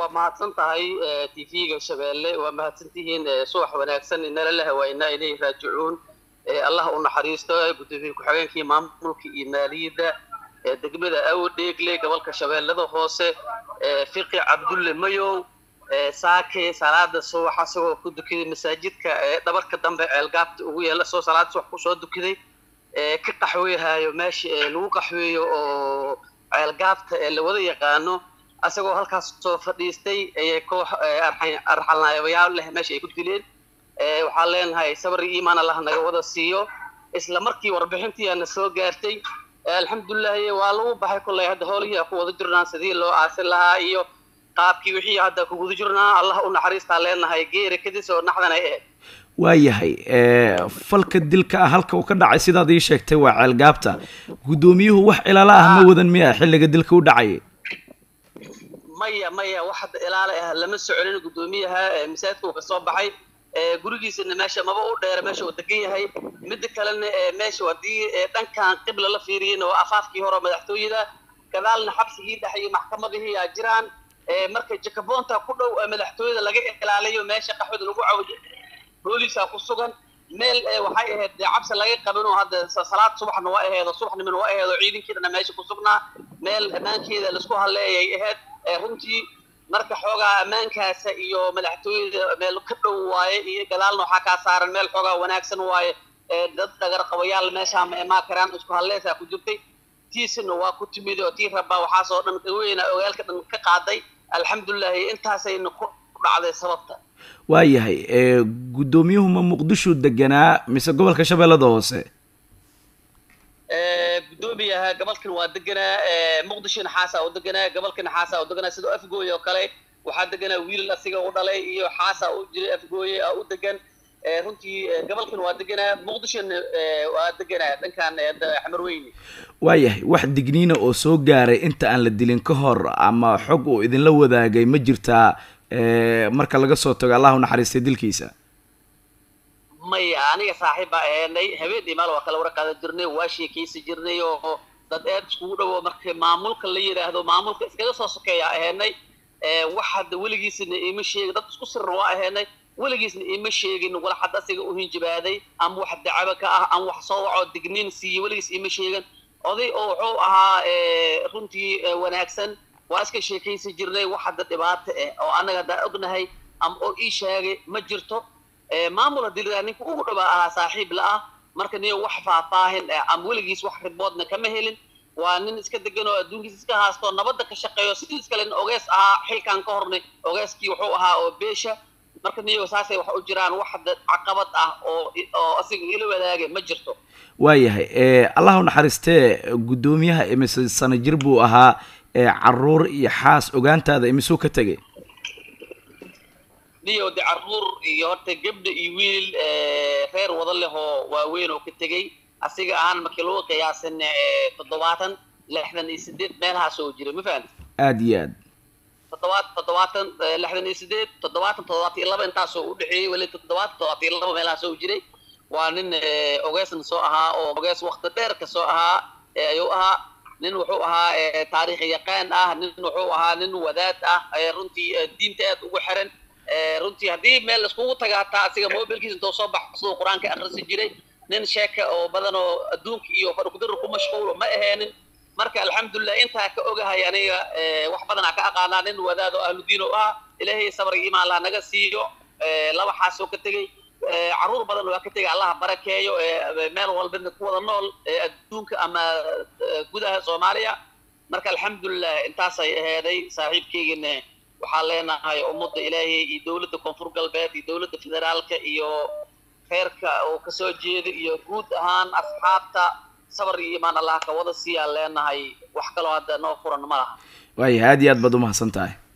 waa mahadsan tahay t v-ga shabeelle waa mahadsantihiin subax wanaagsan inala la hawaynaa inay raajicuun allah u naxariisto gudoomiye ku-xigeenkii maamulka iyo maaliyadda degmada awdheegle gobolka shabeellada hoose fiqi cabdulle mayow saake salaada subax asagoo ku dukaday masaajidka dhabarka dambe ceelgaabta ugu yeela soo salaada subax kusoo dukaday ka qaxweehayo meesha lagu qaxweeyo oo ceelgaabta ee lawada yaqaano asagoo halkaas soo fadhiistay ayay koox arxalnaayabayaal leh meesha ay ku dileen waxaan leenahay sabri iimaan allah naga wada siiyo isla markii warbixintiiana soo gaartay alxamdulilahi waa lagu baxay kolley hadda howlihii ku wada jirnaa sidii loo aasin lahaa iyo qaabkii wixii hadda kuguda jirnaa allah u naxariistaa leenahay geeri kadis oo naxdan ay ahayd waayahay falka dilka ah halka uu ka dhacay sidaad ii sheegtay waa ceelgaabta guddoomiyuhu wax ilaalo ah ma wadan miya xilliga dilka u dhacayay maya maya wax hadda ilaala ah lama soconin guddoomiyaha masaajidka uu kasoo baxay gurigiisana meesha maba u dheera meesha uu degan yahay midda kalena meesha haddii dhankan qibla la fiiriyana waa afaafkii hore madaxtooyada gadaalna xabsigii dhex iyo maxkamadihii aa jiraan marka jakaboonta ku dhow madaxtooyada laga ilaaliyo meesha qaxwada lagu cawdo boolisaa ku sugan meel waxay ahayd dee cabsi laga qabin oo hadda salaad subaxna waa aheedo subaxnimana waa aheedo ciidankeedana meesha ku sugnaa meel ammaankeeda laisku halleeyay ahayd runtii marka xoogaa ammaankaasa iyo madaxtooyada meel ka dhow waaye iyo gadaalna waxaa kaa saaran meel xoogaa wanaagsan waaye dad dhagar qabayaal meeshaa ma imaan karaan isku halleesaa ku jirtay tiisina waa ku timid oo tii rabaa waxaasoo dhan weyna ogaalka dhan ka qaaday alxamdulilahi intaasayna ku dhacday sababta waayahay guddoomiyuhu ma muqdisho deganaa mise gobolka shabeellada hoose guddoomiyaha gobolkan waa deganaa muqdisho naxaasaa u deganaa gobolka naxaasaa u deganaa sidoo afgooye oo kale waxaa deganaa wiilal asiga u dhalay iyo xaasaa u jiray afgooye u degan runtii gobolkan waa deganaa muqdishona waa deganaa dhankan xamarweyne waayahay wax digniina oo soo gaaray inta aan la dilin ka hor ama xog uu idinla wadaagay ma jirtaa marka laga soo tago allah u naxariistay dilkiisa maya aniga saaxiib baa ahaynay habeen iyo maal waa kala wara qaadan jirnay waa sheekaysi jirnay oo dad aad iskugu dhowo marka maamulka la yidhaahdo maamulka iskaga soo sokeeya ahaynay wax hadda weligiisna iima sheegin dad isku sirna waa ahaynay weligiisna iima sheegin wala xad asiga u hinjibaaday ama wax dacaba ka ah ama wax soo waco digniin siiye weligiis iima sheegin oday oo wuxuu ahaa runtii wanaagsan waa iska sheekaysi jirnay wax hadda dhibaato ah oo annaga haddaan ognahay ama oo ii sheegay ma jirto maamul haddii la ninka ugu dhawaa ahaa saaxiib la ah marka niyo wax faahfaahin ama weligiis wax riboodna kama helin waa nin iska degan oo adduunkiisa iska haasto nabadda ka shaqeeyo sidiis kalena ogees ahaa xilkan ka hornay ogeeskii wuxuu ahaa oo beesha marka niyo saasay wax u jiraan wax hadda caqabad ah oo oo asiga ila wadaagay ma jirto waayahay allah u naxariistee guddoomiyaha imise sano jir buu ahaa caruur iyo xaas ogaantaada imisuu ka tegay niyo de caruur iyo horta gabdha iyo wiil reer wada leh oo waaweyn oo ka tegey asiga ahaan markii lagu qiyaasan toddobaatan lixdan iyo sideed meelahaas oo jiray ma fahamti aada iyo aad toddobaad toddobaatan lixdan iyo sideed toddobaatan toddobaatan iyo laba intaasoo udhexeeyey weli toddobaatan toddobaatan iyo laba meelahaas oo jiray waa nin ogeesna soo ahaa oo ogees wakti dheer ka soo ahaa ayuu ahaa nin wuxuu ahaa taariikh yaqaan ah nin wuxuu ahaa nin wadaad ah runtii diinta aad ugu xiran runtii haddii meel laiskugu tagaa taa asiga mobilkiisa intoo soo baxo siduu qur-aanka akrisi jiray nin sheeka oo badan oo adduunka iyo fadhikudirir ku mashquulo ma aheenin marka alxamdulilah intaa ka ogahay aniga wax badanaa ka aqaanaa nin wadaad oo ahludiin oo ah ilaahay sabriga imaan laha naga siiyo laba xaasoo ka tegey caruur badan waa ka tegay allaha barakeeyo meel walbana ku wada nool adduunka ama gudaha soomaaliya marka alxamdulilah intaasay aheeday saaxiibkeygina waxaan leenahay ummadda ilaahay iyo dowladda koonfur galbeed iyo dowladda federaalka iyo reerka oo kasoo jeeda iyo guud ahaan asxaabta sabar iyo imaan allah ka wada siiyaan leenahay wax kaloo hadda noo furan ma laha waaya aad iyo aad baad umahadsan tahay